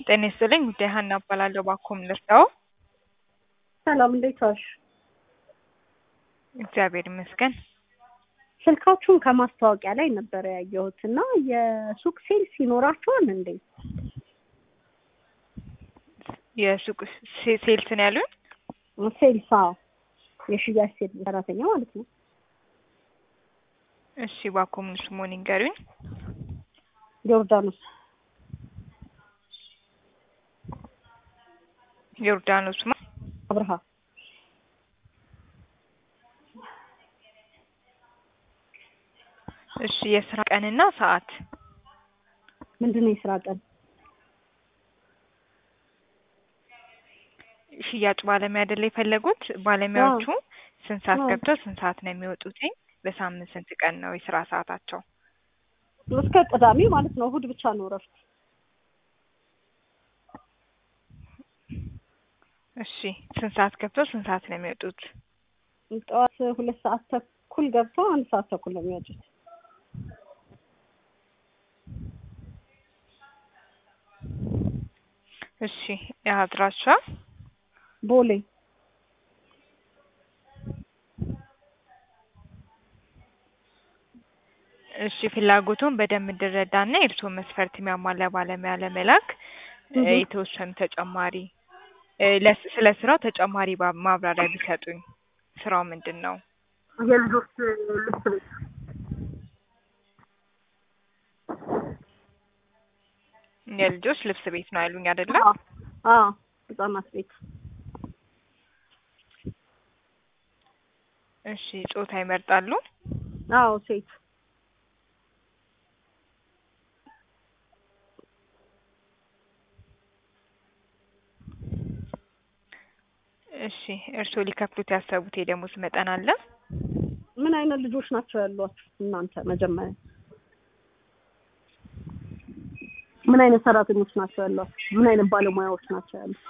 ጤና ይስጥልኝ ጉዳይ ሀና እባላለሁ። ባኮም ልርዳው? ሰላም እንዴት ዋልሽ? እግዚአብሔር ይመስገን። ስልካችሁን ከማስታወቂያ ላይ ነበረ ያየሁት እና የሱቅ ሴልስ ይኖራችኋል እንዴ? የሱቅ ሴ- ሴልስ ነው ያሉኝ? ሴልስ አዎ፣ የሽያጭ ሴት ሰራተኛ ማለት ነው። እሺ ባኮም ስሙን ይንገሩኝ። ዮርዳኖስ ዮርዳኖስ ማ አብርሃ እሺ የስራ ቀንና ሰዓት ምንድን ነው የስራ ቀን? ሽያጭ ባለሙያ አይደለ የፈለጉት? ባለሙያዎቹ ስንት ሰዓት አዎ። ገብተው ስንት ሰዓት ነው የሚወጡት? በሳምንት ስንት ቀን ነው የስራ ሰዓታቸው? እስከ ቅዳሜ ማለት ነው። እሑድ ብቻ ነው እረፍት። እሺ ስንት ሰዓት ገብተው ስንት ሰዓት ነው የሚወጡት? ጠዋት ሁለት ሰዓት ተኩል ገብተው አንድ ሰዓት ተኩል ነው የሚወጡት። እሺ የአድራሻ ቦሌ እሺ ፍላጎቱን በደንብ እንድረዳና የእርስዎን መስፈርት የሚያሟላ ባለሙያ ለመላክ እ እህ። የተወሰኑ ተጨማሪ እ ለስ- ስለ ስራው ተጨማሪ ባ- ማብራሪያ ቢሰጡኝ። ስራው ምንድን ነው? የልጆች ልብስ ቤት የልጆች ልብስ ቤት ነው ያሉኝ አይደለ? አዎ፣ አዎ፣ ህጻናት ቤት እሺ ጾታ ይመርጣሉ? አዎ፣ ሴት እሺ እርስዎ ሊከፍሉት ያሰቡት የደሞዝ መጠን አለ? ምን አይነት ልጆች ናቸው ያሏችሁ እናንተ? መጀመሪያ ምን አይነት ሰራተኞች ናቸው ያሏችሁ? ምን አይነት ባለሙያዎች ናቸው ያሉት?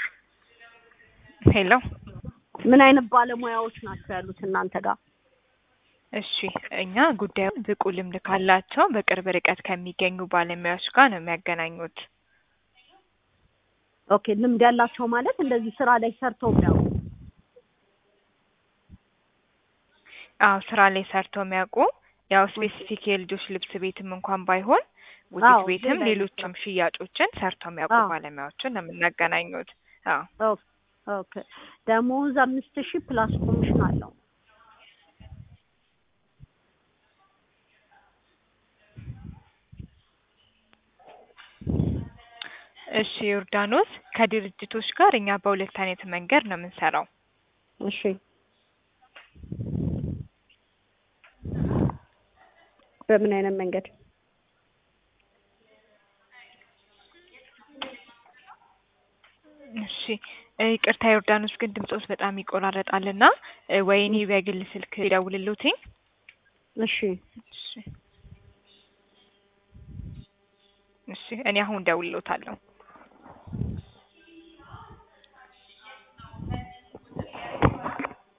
ሄሎ ምን አይነት ባለሙያዎች ናቸው ያሉት እናንተ ጋር? እሺ እኛ ጉዳዩን ብቁ ልምድ ካላቸው በቅርብ ርቀት ከሚገኙ ባለሙያዎች ጋር ነው የሚያገናኙት። ኦኬ ልምድ ያላቸው ማለት እንደዚህ ስራ ላይ ሰርተው የሚያውቁ አዎ ስራ ላይ ሰርተው የሚያውቁ ያው ስፔሲፊክ የልጆች ልብስ ቤትም እንኳን ባይሆን ቡቲክ አዎ፣ ቤትም ሌላ ሌሎችም ሽያጮችን ሰርተው የሚያውቁ አዎ። ባለሙያዎችን ነው የምናገናኙት። አዎ ኦኬ ኦኬ ደሞዝ አምስት ሺህ ፕላስ ኮሚሽን አለው። እሺ ዮርዳኖስ ከድርጅቶች ጋር እኛ በሁለት አይነት መንገድ ነው የምንሰራው። እሺ በምን አይነት መንገድ? እሺ እ ይቅርታ ዮርዳኖስ ግን ድምጾት በጣም ይቆራረጣልና እ ወይ እኔ በግል ስልክ ይደውልልዎትኝ? እሺ እሺ እሺ እኔ አሁን እደውልልዎታለሁ።